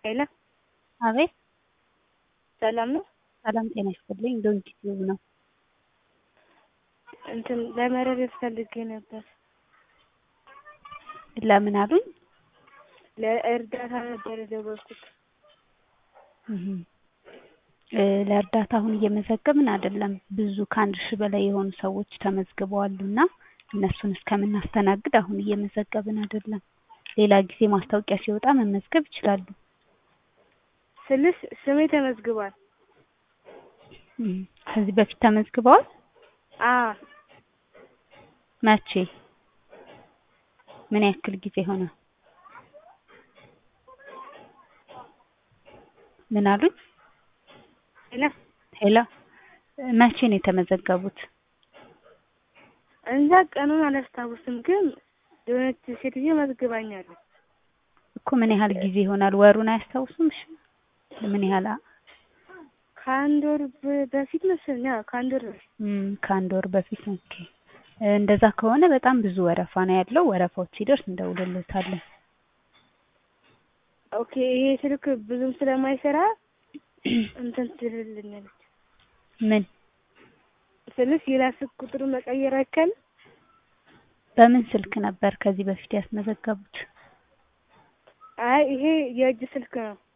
ሄሎ አቤት ሰላም ነው? ሰላም ጤና ይስጥልኝ። ዶንኪ ቲዩብ ነው። እንትን ለመረዳት ፈልጌ ነበር። ለምን አሉኝ? ለእርዳታ ነበር የደወልኩት። እህ እ ለእርዳታ አሁን እየመዘገብን አይደለም። ብዙ ከአንድ ሺህ በላይ የሆኑ ሰዎች ተመዝግበዋልና እነሱን እስከምናስተናግድ አሁን እየመዘገብን አይደለም። ሌላ ጊዜ ማስታወቂያ ሲወጣ መመዝገብ ይችላሉ። ስልሽ ስሜ ተመዝግቧል። እም ከዚህ በፊት ተመዝግበዋል? አዎ መቼ? ምን ያክል ጊዜ ሆነ? ምን አሉኝ? ሄሎ ሄሎ መቼ ነው የተመዘገቡት? እንጃ ቀኑን አላስታውስም፣ ግን የሆነች ሴትዮ መዝግባኛለች። እኮ ምን ያህል ጊዜ ይሆናል? ወሩን አያስታውሱም? እሺ ምን ያህል አ- ከአንድ ወር በ- በፊት መሰለኝ። አዎ ከአንድ ወር በፊት እም ከአንድ ወር በፊት ኦኬ። እንደዛ ከሆነ በጣም ብዙ ወረፋ ነው ያለው። ወረፋዎች ሲደርስ እንደውልሎታለን። ኦኬ። ይሄ ስልክ ብዙም ስለማይሰራ እንትን ትልልኛለች ምን ስልሽ ሌላ ስልክ ቁጥር መቀየር አይቻልም? በምን ስልክ ነበር ከዚህ በፊት ያስመዘገቡት? አይ ይሄ የእጅ ስልክ ነው።